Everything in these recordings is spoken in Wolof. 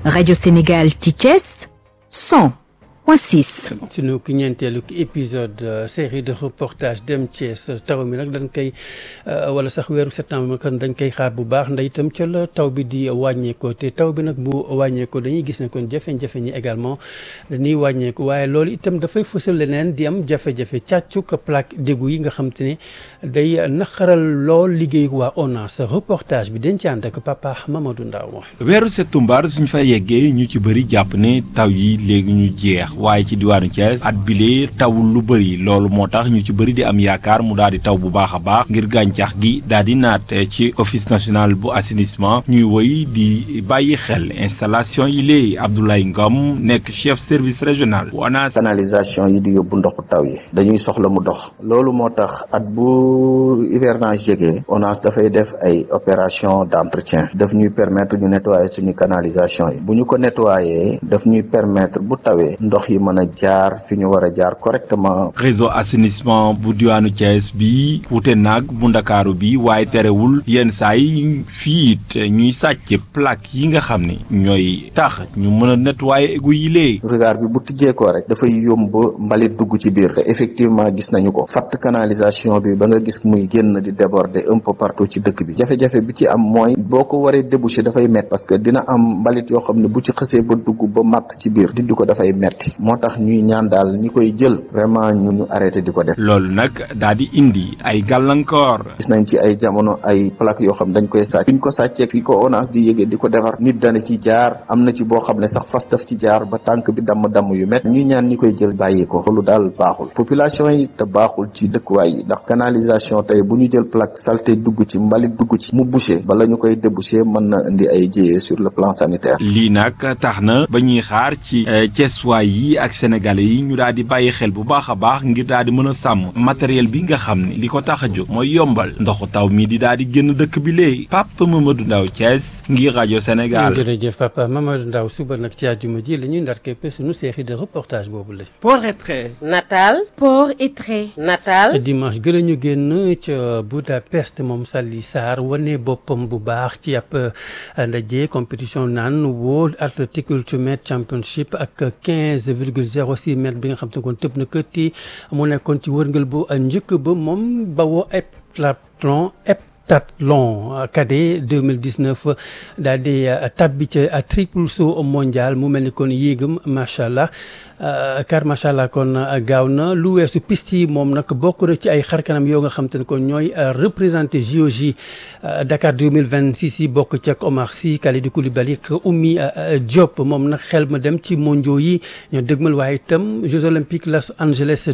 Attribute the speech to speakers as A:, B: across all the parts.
A: Radio Sénégal ci Thiès 100.6.
B: sunu ki ñeenteelu épisode série de reportage dem Thiès taw mi nag dañ koy wala sax weeru septembre kon dañ koy xaar bu baax ndax itam ca la taw bi di wàññeekoo te taw bi nag bu wàññeekoo dañuy gis ne kon jafe-jafe ñi également dañuy wàññeeku waaye loolu itam dafay fësal leneen di am jafe-jafe càccuk plaque d'égout yi nga xam te ne day naqaral lool liggéey waa ONAS reportage bi dañ ci ànd ak papa Mamadou Ndaw
C: weeru septembre suñ fa yeggee ñu ci bëri jàpp ne taw yi léegi ñu jeex waaye ci diwaanu Thiès at bile tawul lu bëri loolu moo tax ñu ci bëri di am yaakaar mu daal di taw bu baax a baax ngir gàncax gi daal di naat ci office national bu assainissement ñuy woy di bàyyi xel installation yi léegi Abdoulaye Ngom nekk chef service régional bu ONAS
D: canalisation yi di yóbbu ndoxu taw yi dañuy soxla mu dox loolu moo tax at bu hivernage jegee ONAS dafay def ay opération d'entretien daf ñuy permettre ñu nettoyer suñu canalisation yi bu ñu ko nettoyer daf ñuy permettre bu tawee ndox yi mën a jaar fi ñu war a jaar correctement
C: réseau assainissement bu diwaanu Thiès bi wute naag bu ndakaaru bi waaye terewul yenn saa yi fii it ñuy sàcc plaque yi nga xam ne ñooy tax ñu mën a nettoyer égout yi lee
D: regard bi bu tijjeekoo rek dafay yomb mbalit dugg ci biir te effectivement gis nañu ko fatt canalisation bi ba nga gis muy génn di déborder un peu partout ci dëkk bi jafe-jafe bi ci am mooy boo ko waree déboucher dafay métti parce que dina am mbalit yoo xam ne bu ci xësee ba dugg ba matt ci biir dindi ko dafay metti moo tax ñuy ñaan daal ñi koy jël vraiment ñu ñu arrêté di ko def
C: loolu nag daal di indi ay gàllankoor
D: gis nañ ci ay jamono ay plaque yoo xam dañ koy sàcc fi ñu ko sàccee fi ko ONAS di yëgee di ko defar nit dana ci jaar am na ci boo xam ne sax fas daf ci jaar ba tànk bi damm-damm yu met ñuy ñaan ñi koy jël bàyyi ko loolu daal baaxul population yi te baaxul ci dëkkuwaay yi ndax canalisation tey bu ñu jël plaque saleté dugg ci mbalit dugg ci mu bouché bala ñu koy débouché mën na indi ay jéyee sur le plan sanitaire
C: lii nag tax na ba ñuy xaar ci Thiessois yi ak sénégalais yi ñu daal di bàyyi xel bu baax a baax ngir daal di mën a sàmm matériel bi nga xam ne li ko tax a jóg mooy yombal ndoxu taw mi di daal di génn dëkk bi léegi Papa Mamadou Ndaw Thiès ngir rajo Sénégal.
B: jërëjëf papa Mamadou Ndaw suba nag ci àjjuma ji la ñuy ndar képp suñu série de reportage boobu la.
E: port et trait.
F: Natal.
A: Port et trait.
F: Natal.
B: dimanche gën a ñu génn ca Budapest moom Sali Sarr wane boppam bu baax ci ab ndaje compétition naan World Athletic Ultimate Championship ak 15 virgule 06 mètre bi nga xam te ne kon tëb na këtti mu nekkoon ci wërngël bu njëkk ba moom bawoo heptathlon heptathlon cadet 2019 daal di tabbi ca triple saut mondial mu mel ni kon yéegam macha allah car macha allah kon gaaw na lu weesu piste yi moom nag bokk na ci ay xarkanam yoo nga xam te ne kon ñooy représenté JOJ Dakar 2026 yi bokk ci ak Omar Sy Kalidou Koulibaly ak Oumy Diop moom nag xel ma dem ci mondiaux yi ñoo dëgmal waaye itam Jeux olympiques Los Angeles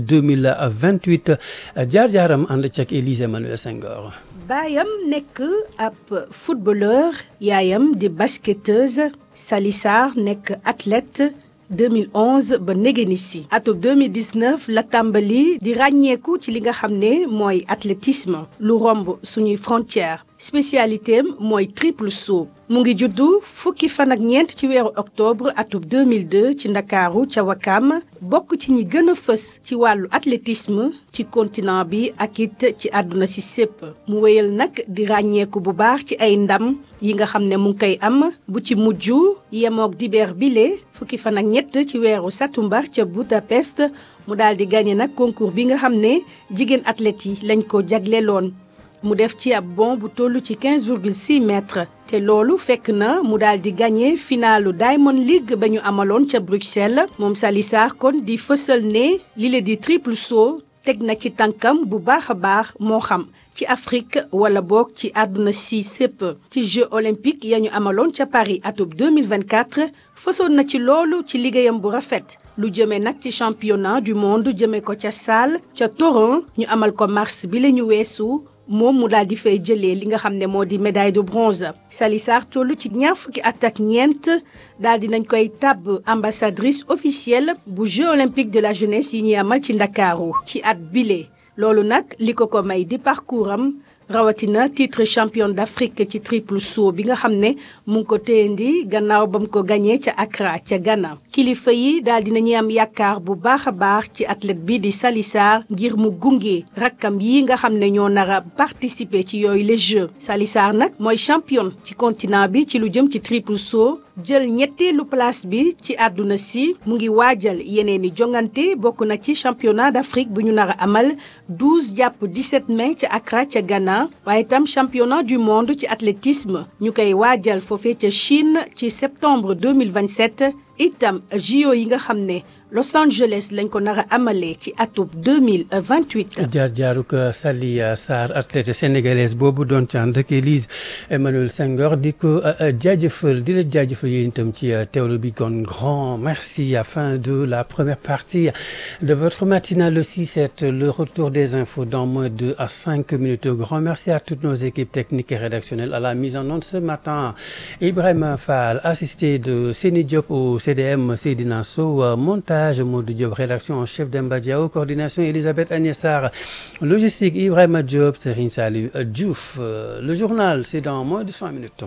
B: 2028 jaar-jaaram ànd ci ak Élise Emmanuel Senghor.
G: baayam nekk ab footballeur yaayam di basketteuse Sali Sarr nekk athlète 2011 ba négéni si atub 2019 la tàmbali di ràññeeku ci li nga xam ne mooy athlétisme lu romb suñuy frontière spécialité am mooy triple saut mu ngi juddu fukki fan ak ñeent ci weeru octobre atub 2002 ci ndakaaru ca Wakam bokk ci ñi gën a fës ci wàllu athlétisme ci continent bi ak it ci àdduna si sépp mu wéyal nag di ràññeeku bu baax ci ay ndam yi nga xam ne mu ngi koy am bu ci mujj yemook dibeer bile fukki fan ak ñett ci weeru satumbar ca Budapest mu daal di gagné nag concours bi nga xam ne jigéen athlètes yi lañ ko jagleeloon mu def ci ab bond bu toll ci 15,6 mètres te loolu fekk na mu daal di gagné finalu Diamond League ba ñu amaloon ca Bruxelles moom Sali Sarr kon di fësal ne li la di triple saut teg na ci tànkam bu baax a baax moo xam ci Afrique wala boog ci àdduna si sépp ci Jeux olympiques ya ñu amaloon ca Paris atub 2024 fësoon na ci loolu ci liggéeyam bu rafet lu jëmee nag ci championnat du monde jëmee ko ca Salle ca Toron ñu amal ko mars bi la ñu weesu moom mu daal di fay jëlee li nga xam ne moo di médaille de bronze Sali Sarr toll ci ñaar fukki at ak ñeent daal di nañ koy tabb ambassadrice officielle bu Jeux olympiques de la jeunesse yi ñuy amal ci Ndakaaru ci at bile loolu nag li ko ko may di parcours am rawatina titre championne d'Afrique ci triple saut bi nga xam ne mu ngi ko téyendi gannaaw ba mu ko gañee ca Accra ca Ghana kilifa yi daal di nañuy am yaakaar bu baax a baax ci athlète bi di Sali Sarr ngir mu gunge rakkam yi nga xam ne ñoo nar a participer ci yooyu les Jeux Sali Sarr nag mooy championne ci continent bi ci lu jëm ci triple saut jël ñetteelu place bi ci àdduna si mu ngi waajal yeneen i jongante bokk na ci championnat d'Afrique bu ñu nar a amal 12 jàpp 17 mai ca Accra ca Ghana waaye itam championnat du monde ci athlétisme ñu koy waajal foofee ca Chine ci septembre 2027 itam JO yi nga xam ne Los Angeles lañ ko nar a amalee ci atub 2028.
B: jaar jaaruk Sali Sarr athlète sénégalaise boobu doon ci ànd ak Élise Emmanuel Senghor di ko jaajëfal di la jaajëfal yéen itam ci teewlu bi kon grand merci à fin de la première partie de votre matinale aussi c'est le retour des infos dans moins de à cinq minutes grand merci à toutes nos équipes techniques et rédactionnelles à la mise en onde ce matin Ibrahima Fall assisté de Séni Diop au CDM Seydina Sow montage Modou Diop rédaction en chef Demba Diao coordination Elisabeth Agnès Sarr logistique Ibrahima Diop Serigne Saliou Diouf le journal c'est dans moins de cinq minutes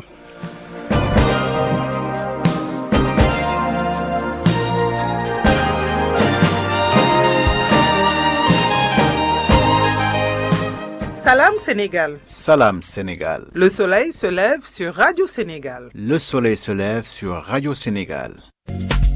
E: Salam Sénégal.
F: Salam Sénégal.
E: Le soleil se lève sur Radio Sénégal.
F: Le soleil se lève sur Radio Sénégal.